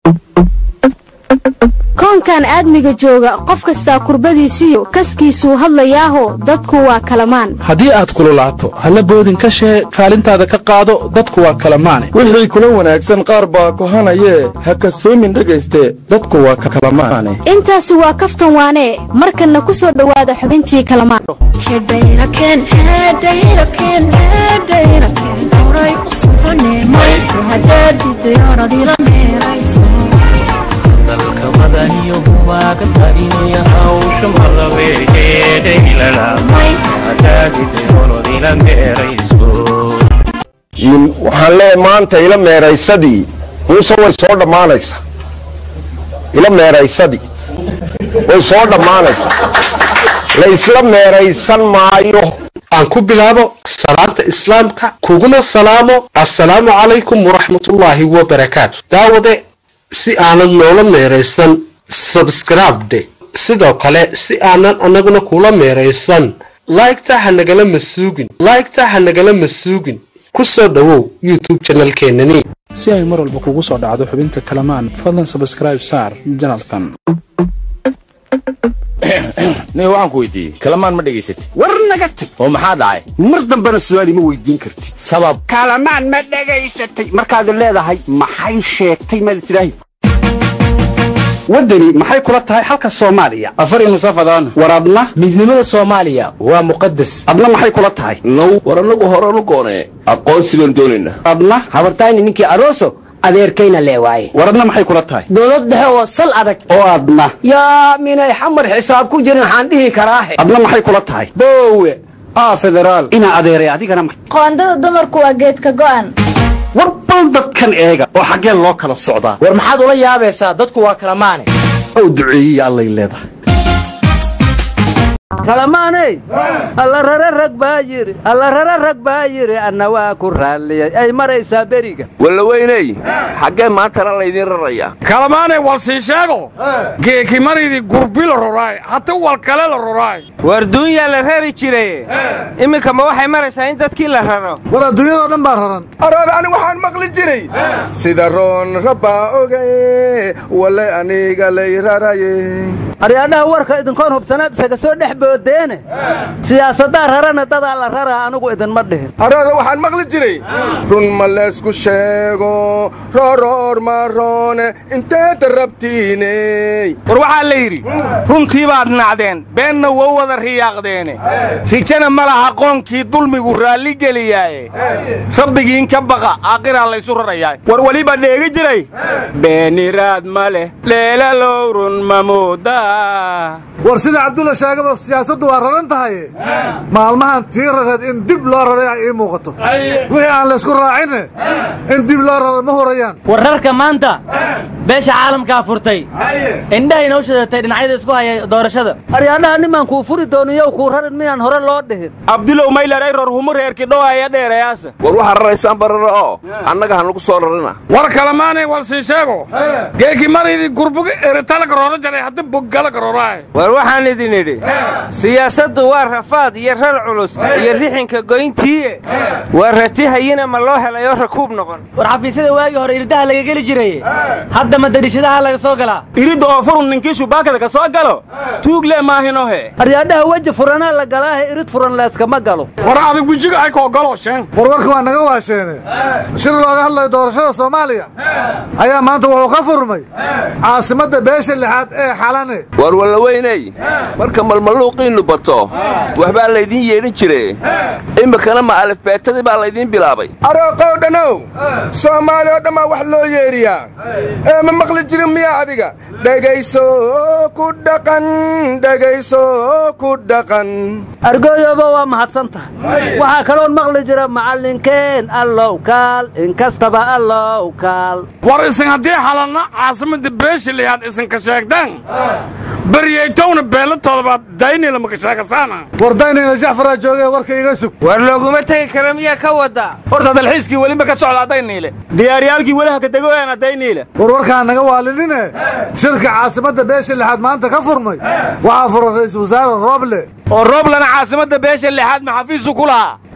koonkan aadmiga jooga qof kastaa kurbadiisiyo kaskiisuu hadlayaaho dadku waa kalamaan haddii aad kululaato halla boodin ka shee kaalintaada ka qaado dadku waa kalamaane wixii kula wanaagsan qaar baa kohanayee ha kasoomin dhegayste dadku waa kalamaane intaasi waa kaftan waanee markanna ku soo dhowaada xubintii kalamaan dalka madaniyo humaaga tarinaya hawsha malabeegeedhaylalamaadaadidayoonodila meerayso waxaan leeyahay maanta ila meeraysadii muuse way soo dhammaanaysaa ila meeraysadii way soo dhammaanaysaa laysla meeraysan maayo aan ku bilaabo salaanta islaamka kuguna salaamo assalaamu calaykum waraxmatullaahi wabarakaatu daawade si aanad noola meeraysan sabskribde sidoo kale si aanan annaguna kula meeraysan laygta ha nagala masuugin laygta ha nagala masuugin ku soo dhowow youtube janalkeenani si ay mar walba kugu soo dhacdo xubinta kalamaan fadlan sabskraib saar janalkan nin waxaan ku weydiiyey kalamaan ma dhegaysatid war naga tag oo maxaa dhacay mar dambena su'aal ima weydiin kartid sabab kalamaan ma dhegaysatay markaad leedahay maxay sheegtay maad tidhaahi waddani maxay kula tahay halka soomaaliya afar nusafadaan war adna midnimada soomaaliya waa muqadas adna maxay kula tahay now war annagu horanu goonee aqoonsi baan doonaynaa adna habartayni ninkii aroso adeerkayna lee waaye war adna maxay kula tahay dowlad dhexe oo sal adag oo adna yaa minay xamar xisaab ku jirin waxaan dhihi karaahe adna maxay kula tahay boowe aa federaal inaa adeeray adigana ma qoondada dumarku waa geedka go'an war bal dadkan eega oo xaggee loo kala socdaa war maxaad ula yaabaysaa dadku waa kala maane ow duceeyey allay leedahay kalamaaney alla rare rag baa yidhi alla rare rag baa yidhi anna waa ku raalliyey ay maraysaa beriga wallaweyney xaggee maantana laydiin rarayaa kalamaanay wal sii sheego geeki maridii gurbi la roraay hata wal kale la roraay war duunyaa la rari jiraye iminka ma waxay maraysaa in dadkii la raro war adduunyadoo dhan baa raran araad ani waxaan maqli jiray sida roon rabbaa ogaye wale aniga lay raraye aryaadhaha warka idinkoon hubsanaad isaga soo dhex boodeene siyaasaddaa rarana dadaa la raraa anigu idinma dhihin araada waxaan maqli jiray run ma leysku sheego rooroor ma roone inteeda rabtiiney war waxaa la yidhi runtii baad nacdeen beenna wow wada riyaaqdeene rijana ma laha qoonkii dulmigu raalli geliyaaye rabbigiin ka baqa aaqiraa laysu rarayaa war weliba dheegi jiray beeniraad ma leh leelalow run ma moodaa war sida cabdulla sheegaba siyaasaddu waa raran tahay maalmahan tii rareed in dib loo raray ay ii muuqato wixii aan laysku raacinne in dib loo raray ma horayaan wararka maanta beesha caalamkaa furtay indhahayna u shidatay dhinacyada isku haya doorashada aryaadhaha nimaan kuu furi dooniyow kuu rarin miyaan hore loo dhihin abdulow maylaray ror humu reerkii dhowaaya dheerayaasa war waxaa raraysaan barara oo annaga hanugu soo rarina war kalamaanay wal sii sheego geeki maridii gurbuga eritalaga roora jaray hadda boggalaga roraay war waxaan idin idhi siyaasaddu waa rafaad iyo rar culus iyo rixinka goyntiiye waa ratihayina ma loo helay oo rakuub noqon war xafiisyada waagii hore irdaha laga geli jiraye hadda ma darishadaha laga soo galaa iridda oo furun ninkii shubaakada ka soo galo tuugle maahinohe aryaadhaha weji furanaa la galaahe irid furan layskama galo war adag wejiga ay koo galoosheen warwarka waa naga waasheene shir looga hadlayo doorashada soomaaliya ayaa maanta wuxuu ka furmay caasimadda beesha lixaad ee xalane war wallaweyney marka malmalluuqiinnu bato waxbaa laydiin yeedhin jire iminkana ma alifbeetadii baa laydiin bilaabay arooqow dhanow soomaali oo dhammaa wax loo yeedhiyaa ee ma maqli jirin miyaa adiga dhegayso ku dhaqan dhegayso ku dhaqan argooyoba waa mahadsan tahay waxaa kaloon maqli jira macallinkeen allow kaal inkastaba allow kaal war isin haddii xalanna caasimadda beesha liyaad isinka sheegtaan baryaytowna beelatoodabaad daynila maka sheegasaana war daynayna jacfaraa joogee warka iga sug war looguma tegi kara miyaa ka waddaa horta dalxiiskii weliba ka socda dayniile diyaaryaalkii welaha ka degoyaan dayniile war warkaan naga waalinine shirka caasimadda beesha lixaad maanta ka furmay waxaa furan ra'iisul wasaare rooble oo rooblana caasimadda beesha lixaad maxafiisu ku lahaa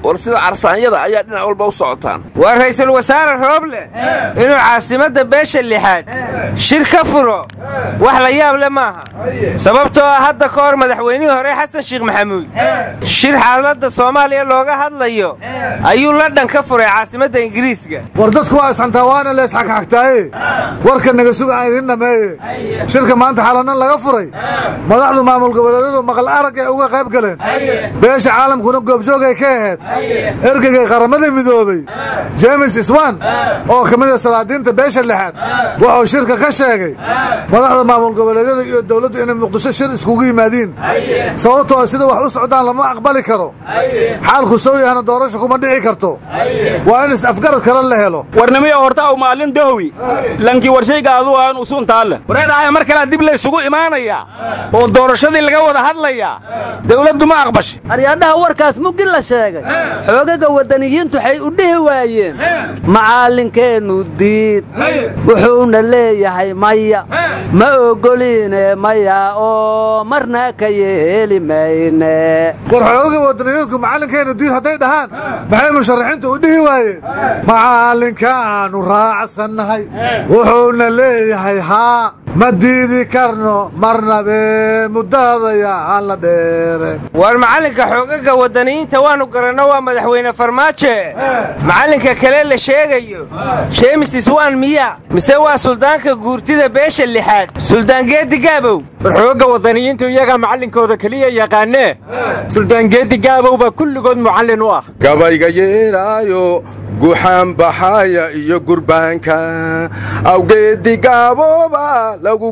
war sida carsaanyada ayaa dhinac walba u socotaan waa ra'iisul wasaare rooble inuu caasimadda beesha lixaad shir ka furo wax la yaab le maaha sababtoo ah hadda ka hor madaxweynihii hore xasan sheekh maxamuud shir xaaladda soomaaliya looga hadlayo ayuu ladhan ka furay caasimadda ingiriiska war dadku waa isxantaa waana la isxagxagtaaye warka naga suga aan idiin dhammeeye shirka maanta xalanan laga furay madaxdu maamul goboleedyadu maqal arag ay uga qayb galeen beesha caalamkuna goobjoogay ka ahayd ergeygay qaramada midoobey jemes iswan oo ka mid a salaadiinta beesha lixaad wuxuu shirka ka sheegay madaxda maamul goboleedyada iyo dowladdu inay muqdisho shir iskugu yimaadiin sababtoo sida wax u socdaan lama aqbali karo xaalku sow yahana doorasho kuma dhici karto waa in is-afgarad kale la helo warnimiyo horta u maalin dohwi lankii warshayga adu aan usuuntaalle wareedhahaya mar kalea dib laysugu imaanayaa oo doorashadii laga wada hadlayaa dawladdu ma aqbashay aryaadhaha warkaas muggi la sheegay xoogaga waddaniyiintu waxay u dhihi waayeen macallinkeennu diid wuxuuna leeyahay maya ma ogoliine maya oo marna ka yeeli mayne war xoogaga waddaniyiinku macallinkeennu diid hadday dhahaan maxay musharaxiintu u dhihi waayeen macallinkaannu raacsannahay wuxuuna leeyahay haa ma diidi karno marnabe muddadaya aan la dheere war macallinka xoogaga waddaniyiinta waannu garanno waa madaxweyne farmaajo macallinka kale la sheegayo jeemis iswaan miya mise waa suldaanka guurtida beesha lixaad suldaangeeddi gaabow war xoogga waddaniyiintu iyagaa macallinkooda keliya yaqaanee suldaangeeddi gaabow baa kulligood mucallin u ah gabayga yeeraayo guxaan baxaaya iyo gurbaanka awgeeddi gaabooba lagu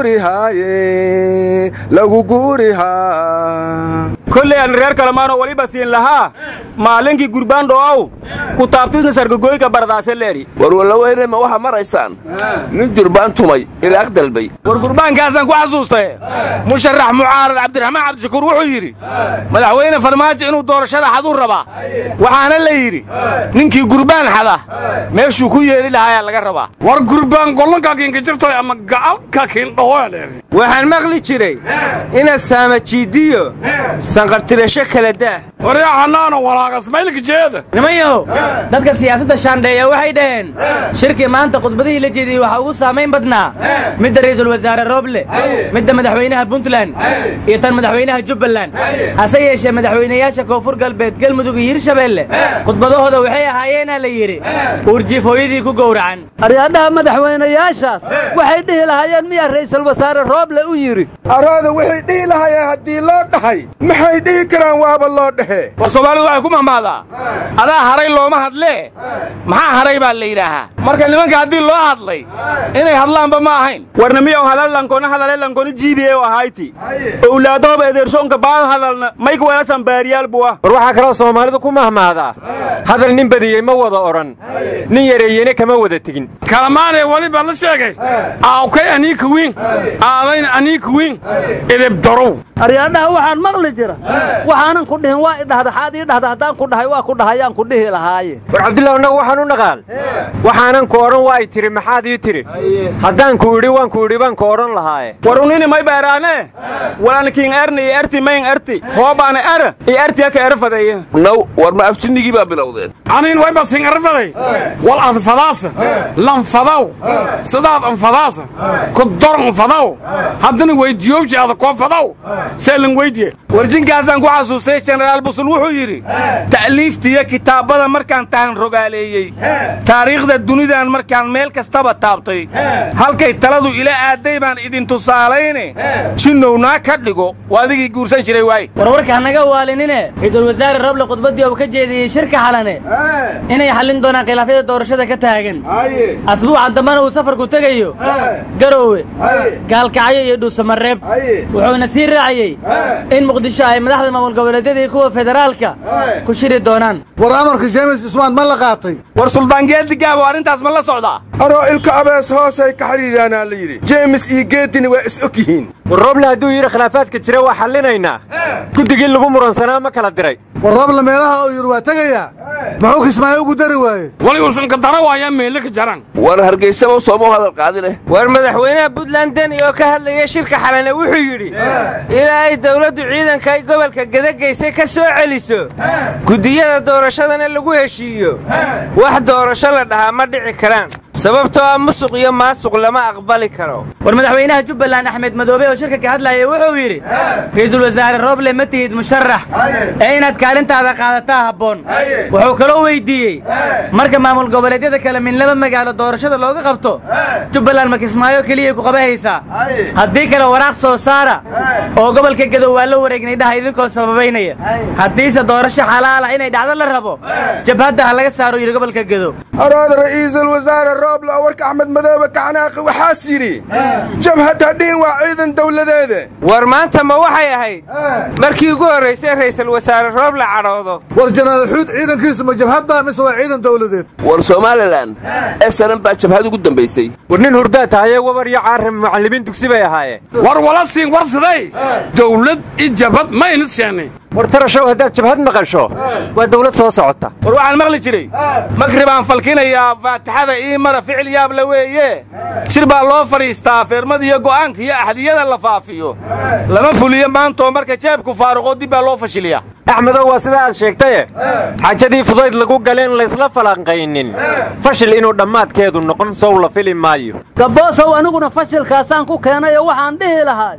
guurihaaye lagu guurihaa kolley aan reer kalamaanoo weliba siin lahaa maalinkii gurbaan dho'ow ku taabtisna sargagoyga bardaase leeri war wallaweyne ma waxaa maraysaan nin durbaan tumay ilaaq dalbay war gurbaankaasaan ku xasuustay musharax mucaarad cabdiraxmaan cabdishakuur wuxuu yidhi madaxweyne farmaajo inuu doorashada xaduu rabaa waxaana la yidhi ninkii gurbaan xada meeshuu ku yeeli lahayaa laga rabaa war gurbaan gollanka kiinkajirtoy ama gacalka kiindhahoeleer waxaan maqli jiray inaad saamajiidiyo sanqartirasho kala daah waryaa xanaano walaagas maylka jeeda nimanyahow dadka siyaasadda shaandheeya waxay dhaheen shirkii maanta khudbadihii la jeediyey waxaa ugu saamayn badnaa midda ra'iisul wasaare rooble midda madaxweynaha puntland iyo tan madaxweynaha jubbaland hase yeeshee madaxweynayaasha koonfur galbeed galmudug iyo hirshabeelle khudbadahooda waxay ahaayeenaa la yidhi uurjiif hooyadii ku gowracan aryaadhaha madaxweynayaashaas waxay dhihi lahaayeen miyaa ra'iisul wasaare rooble u yidhi araada waxay dhihi lahaayeen haddii loo dhahay maxay dhihi karaan waaba loo dhahe war soomaalidu waxay ku mahmaadaa adaa haray looma hadlee maxaa haray baa la yidhaahaa marka nimanka haddii loo hadlay inay hadlaanba ma ahayn warnimiyow hadal lankona hadale lankona jiibiye ahayti owlaadooba edershoonka baan hadalna mayka weelasan baariyaal buwa war waxaa kaloo soomaalidu ku mahmaadaa hadal nin badiyey ma wada odhan nin yareeyeyna kama wada tegin kalamaanee weliba la sheegay aawkay aniika wiin aadayna aniika wiin idib darow aryaadhaha waxaan maqli jira waxaanan ku dhihin waa idhahda xaad ii dhahda haddaan ku dhahay waa ku dhahayaan ku dhihi lahaaye war cabdillah annagu waxaan u naqaal waxaanan ku odhan waa y tiri maxaad ii tiri haddaan ku idhi waan ku idhi baan ku odhan lahaaye warunini may beeraane walankiin erni iyo erti mayn erti hoobaana era iyo erti aka erfadeeye naw war ma afjinnigii baa bilowdeen aniin wayba singarfaday wal anfadaasa lanfadaw sidaad anfadaasa ku dor anfadaw haddana weydiyoowji ada koo fadaw seelan weydiye warjinkaasaan ku xasuustay jenaraal busul wuxuu yidhi ta'liiftiiyo kitaabbada markaan tahan rogaaleeyey taariikhda dunidan markaan meel kastaba taabtay halkay taladu ila aadday baan idin tusaalayne jinnownaa ka dhigo waa adigii guursan jiray waaye warwarka hanaga waalinine ra'iisul wasaare roble khudbaddii uu ka jeediyey shirka xalane inay xallin doonaan khilaafyada doorashada ka taagan asbuuca dambana uu safarku tegayo garoowe gaalkacyo iyo dhuusamareeb wuxuuna sii raaciyey in muqdisho ay madaxda maamul goboleedyada iyo kuwa federaalka ku shiri doonaan war amarka jeemis ismaan ma la qaatay war suldaan geedigaabo arrintaas ma la socdaa aroo ilka abees hoosay ka xidhiidhaanaa la yidhi jeemis iyo geedini waa is og yihiin war rooble hadduu yidhi khilaafaadka jira waa xallinaynaa guddigii lagu muransanaa ma kala diray war roobla meelaha uu yidhi waa tegayaa muxuu kismaayo ugu dari waaye wali uusan ka dara waayaa meelle ka jaran war hargaysaba sooma hadal qaadine war madaxweynaha puntland deni oo ka hadlaya shirka xalane wuxuu yidhi ilaa ay dawladdu ciidanka ay gobolka gadagaysay ka soo celiso guddiyada doorashadana lagu heshiiyo wax doorasho la dhahaa ma dhici karaan sababtoo ah musuq iyo maasuq lama aqbali karo war madaxweynaha jubbaland axmed madoobe oo shirka ka hadlaya wuxuu yidhi ra'iisul wasaare rooble ma tihid musharax ee inaad kaalintaada qaadataa habboon wuxuu kaloo weyddiiyey marka maamul goboleedyada kale min laba magaalo doorashada looga qabto jubbaland ma kismaayo keliyay ku qabahaysaa haddii kale waraaq soo saara oo gobolka gadow waa la wareegnay dhaha idinkoo sababaynaya haddiise doorasho xalaala inay dhacdo la rabo jabhadda ha laga saaro yidhi gobolka gadow araada ra'iisul wasaare rooble oo warka axmed madoobe ka xanaaqi waxaas yidhi jabhad hadhihin waa ciidan dawladeede war maanta ma waxay ahayd markii ugu horraysay ra'iisul wasaare rooble cadhoodo war janaal xuud ciidankiisa ma jabhad baa mise waa ciidan dawladeed war somalilan esanan baa jabhad ugu dambaysay war nin hurdaa tahaye wabar iyo caarim macallimiin dugsi bay ahaayeen war wala siin war siday dawlad iyo jabhad ma ina seenay war tarashow haddaad jabhad maqasho waa dawlad soo socota war waxaan maqli jiray magribaan falkinayaa faatixada ii mara ficil yaabla weeye shir baa loo fadhiistaa feermada iyo go'aanka iyo axdiyada la faafiyo lama fuliyo maantoo marka jeebku faaruqoo dib baa loo fashiliyaa axmedow waa sida aad sheegtaye xaajadii fudayd lagu galeen laysla falanqaynin fashil inuu dhammaadkeedu noqon sow la fili maayo gabboosow aniguna fashilkaasaan ku keenay oo waxaan dhihi lahay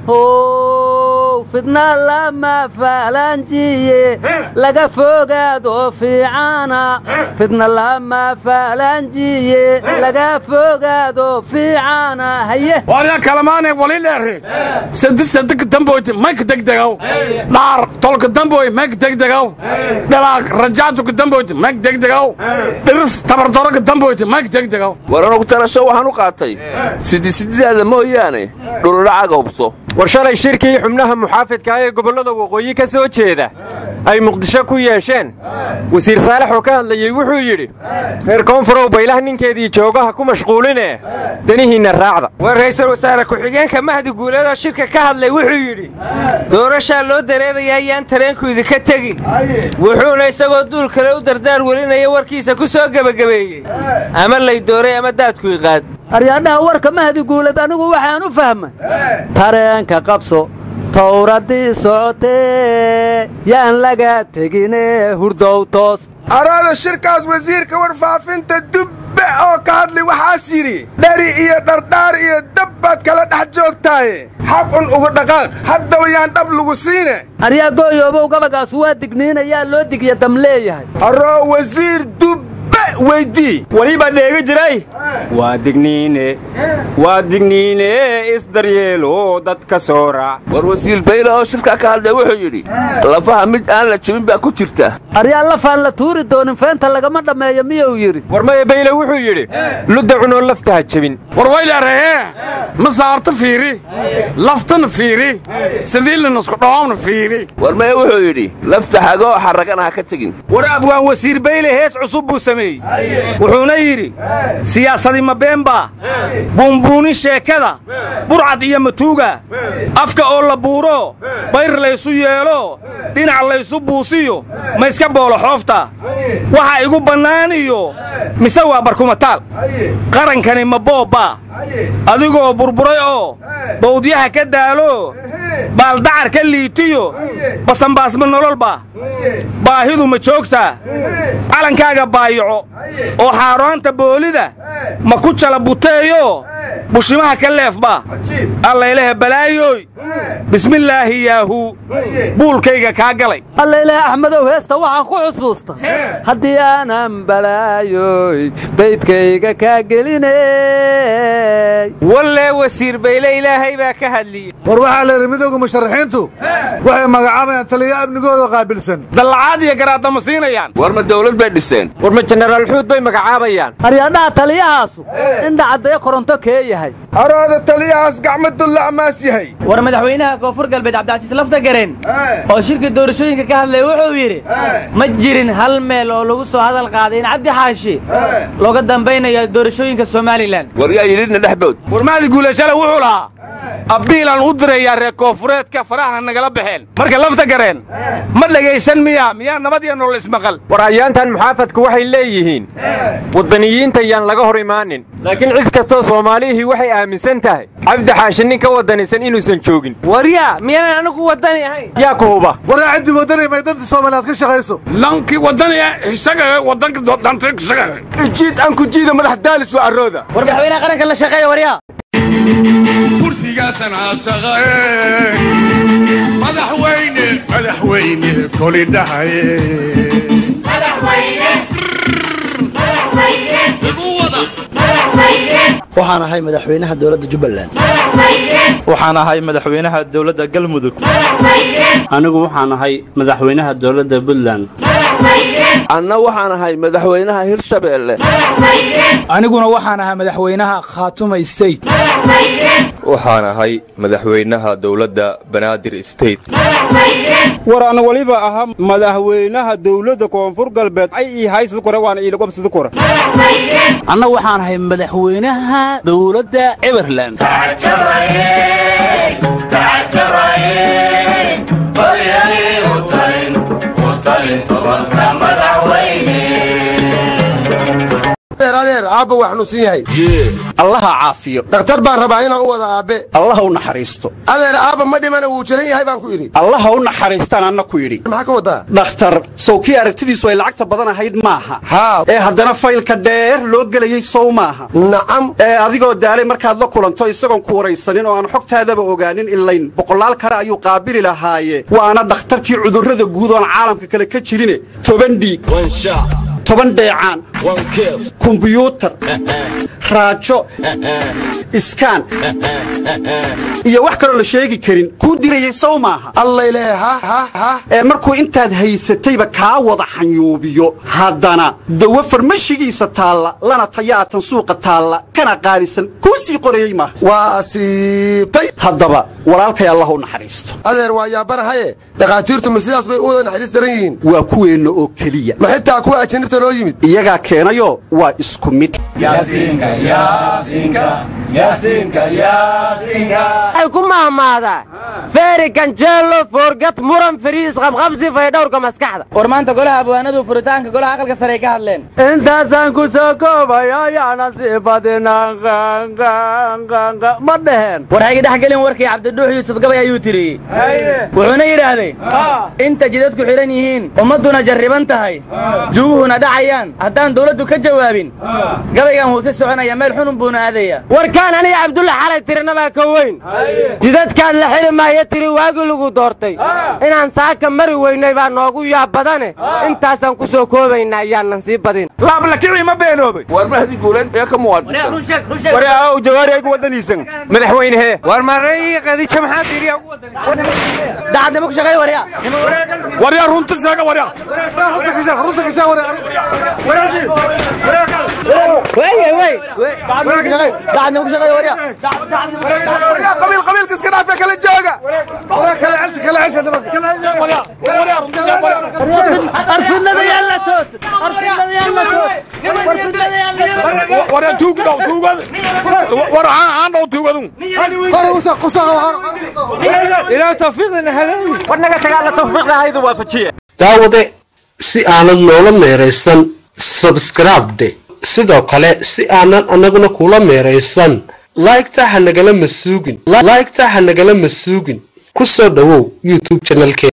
how fidna lama faalanjiye laga fogaado fiicana fidna lama faalanjiye laga fogaado fiicana haye warya kalamaane wali dheere sadi sadik damboyti mayka degdegaw dhaar tolka damboy mayka degdegaw dhalaag rajaatuka damboyti mayka degdegaw dhiris tabardoroka damboyti mayka degdegaw war anugu tarasho waxaan u qaatay sidisididaada mooyaane dhuludhacaga hubso war shalay shirkii xubnaha muxaafidka ee gobollada waqooyi ka soo jeeda ay muqdisho ku yeesheen wasiir saalax oo ka hadlayey wuxuu yidhi reer koonfurow baylah ninkeedii joogaha ku mashquuline danihiinna raacda war ra'iisul wasaare ku-xigeenka mahdi guuleedoo shirka ka hadlay wuxuu yidhi doorashaa loo dareerayaa yaan tareenku idinka tegin wuxuuna isagoo duul kale u dardaar welinaya warkiisa ku soo gebagabeeyey ama lay dooray ama daadku iqaad aryaadhaha warka mahdi guulad anigu waxaan u fahmay tareenka qabso tawradii socotee yaan laga tegine hurdow toos araada shirkaas wasiirka warfaafinta dubbe oo ka hadlay waxaas yidhi dhari iyo dhardhaar iyo dab baad kala dhex joogtaaye xaqun ugu dhaqaaq haddaba yaan dhab lagu siine aryaa gooyoobow gabagaas waa digniinayaa loo digya dam leeyahay aroo wasiir dubbe weydii weliba dheegi jiray waa digniine waa digniine isdaryeelo dadka soo raac war wasiir bayle oo shirkaa ka hadlay wuxuu yidhi lafaha mid aan la jebin baa ku jirta aryaa lafaan la tuuri doonin feenta lagama dhammeeyo miyuu yidhi war maya bayle wuxuu yidhi ludda cunoo lafta ha jebin war wayleerahee ma saarta fiiri laftana fiiri sidiilinasku dhawaamna fiiri war maya wuxuu yidhi lafta xagoo xarragana ha ka tegin war abwaan wasiir bayle hees cusub buu sameeyey wuxuuna yidhi siyaasadi ma beenbaa buunbuunin sheekada burcad iyo matuuga afka oo la buuro bayr laysu yeelo dhinac laysu buusiyo ma iska boolo xoofta waxa igu bannaan iyo mise waa barkumataal qarankani ma boobbaa adigoo burburay oo bawdyaha ka daalo baaldacar ka liitiyo basanbaasma nololba baahidu ma joogtaa calankaaga baayaco oo xaaraanta boolida ma ku jala buteeyo bushimaha ka leefba allaylehe balaayooy bismillaahi yaahu buulkayga kaa galay allaylehe axmedow heesta waxaan ku xusuusta haddii aanan balaayoy baydkayga kaa gelinay walle wasiir bayle ilaahay baa ka hadliyey war waxaa la yidhi mid midooda musharaxiintu waxay magacaabayaan taliya amnigooda qaabilsan dallacaad iyo garaadda ma siinayaan war ma dawlad bay dhiseen war ma jenaraal xuud bay magacaabayaan haryadhaha taliyahaasu indhacaddayo koronto kee yahay arooda taliyahaas gacmadulla amaas yahay war madaxweynaha koonfur galbeed cabdicasiis laftagareen oo shirka doorashooyinka ka hadlaya wuxuu yidhi ma jirin hal meel oo lagu soo hadal qaaday in cabdi xaashi looga dambaynayo doorashooyinka somalilan war yaa yidhina dhexbood warmaadi guulashale wuxuu lahaa abbiilaan u dirayaa reer koonfureedka faraha nagala baxeen marka lafta gareen ma dhegaysan miyaa miyaa nabad iyo nolol ismaqal war ayaantan muxaafadku waxay leeyihiin waddaniyiinta yaan laga hor imaanin laakiin cid kastoo soomaalihii waxay aaminsan tahay cabdi xaashi nin ka waddanisan inuusan joogin waryaa miyaanan anigu waddani ahayn yaa ku huba waraa ciddii waddani may danta soomaaliyaad ka shaqayso lankii waddaniga isaga waddanka dhantay isaga ijiid aan ku jiida madax daalis waa arooda war madaxweynaha qaranka la shaqeeya waryaa kursigaasan aasaqae madaxweyne madaxweyne koli dhahaye waxaan ahay madaxweynaha dowladda jubbaland waxaan ahay madaxweynaha dowladda galmudug anigu waxaan ahay madaxweynaha dowladda puntland anna waxaan ahay madaxweynaha hirshabeelle aniguna waxaan ahay madaxweynaha khaatuma state waxaan ahay madaxweynaha dowladda banaadir state war an waliba ahaa madaxweynaha dowladda koonfur galbeed ay ii haysad kore waana iilagobsada kore anna waxaan ahay madaxweynaha dowladda eberland adeer aabba waa xanuunsan yahay allaha caafiyo dhakhtar baan rabaa inaan u wada aabbe allaha u naxariisto adeer aabba ma dhimana wuu jiran yahay baan ku idhi allaha u naxariistaan anna ku yidhi maxaa ka wadaa dhakhtar sow kii aragtidiisu ay lacagta badan ahayd maaha haa ee haddana faylka dheer loo gelayey sow maaha nacam ee adigoo daalay markaad la kulanto isagoon ku waraysanin oo aan xogtaadaba ogaanin ilayn boqolaal kale ayuu qaabili lahaaye waana dhakhtarkii cudurrada guud oon caalamka kale ka jirine toban dhiig toban dheecaan kumbiyuutar raajo iskaan iyo wax kaloo la sheegi karin kuu dirayey sow maaha ee markuu intaad haysatayba kaa wada xanyuubiyo haddana dawo farmashigiisa taalla lana tayaatan suuqa taalla kana qaalisan kuu sii qorayey maaha waa asiibtay haddaba walaalkay allah u naxariisto adeer waa yaabanahaye dhakhaatiirtu ma sidaas bay u wada naxariis daran yihiin waa kuweenna oo keliya ma xitaa kuwa ajanibta noo yimid iyagaa keenayoo waa isku mid ay ku mahmaadaa feeri ganjeelo foorgad muran fariis qabqabsi faydhowrka maskaxda war maanta golaha abwaanadu furitaanka golaha aqalka sare ay ka hadleen intaasaan ku soo koobaya ayaana sii badinaan ma dheheen war hayga dhex gelin warkii cabdidhuux yuusuf gabay ayuu tiriyey wuxuuna yidhaahday inta jidadku xidhan yihiin ummadduna jarriban tahay juguhuna dhacayaan haddaan dawladdu ka jawaabin gabaygan wuu si soconaya meel xunun buuna aadaya warkaan aniga cabdulla xalay tirinabaa ka weyn jidadkaan la xili maayo tiri waagii lagu doortay inaan saaka mari weynay baa noogu yaab badane intaasaan ku soo koobaynaa ayaanan sii badin laablakicii ma beenoobay war mahdi guuleed ee ka muwaadinsan war aaw jawaari ay ku wadaniisan madaxweynehee war maray qadiijo maxaa tiriya ugu dacadnimo ku shaqeey warya waryaa runta sheega waryaa dacadnimo ku shaqeey warya qabiil qabiilka iska dhaafe kala jooga arfidnada yaalla toos arfidnada yaalla toos arfidnada yaalla waryaa tuugu dhow tuugada war aan dhow tuugadu ilaa tawfiiqdana halawi war naga tagaa la tawfiiqda haydu waafajiye daawade si aanad noola meeraysan sabskribde sidoo kale si aanan annaguna kula meeraysan laygta ha nagala masuugin laygta ha nagala masuugin ku soo dhowow youtube channelkee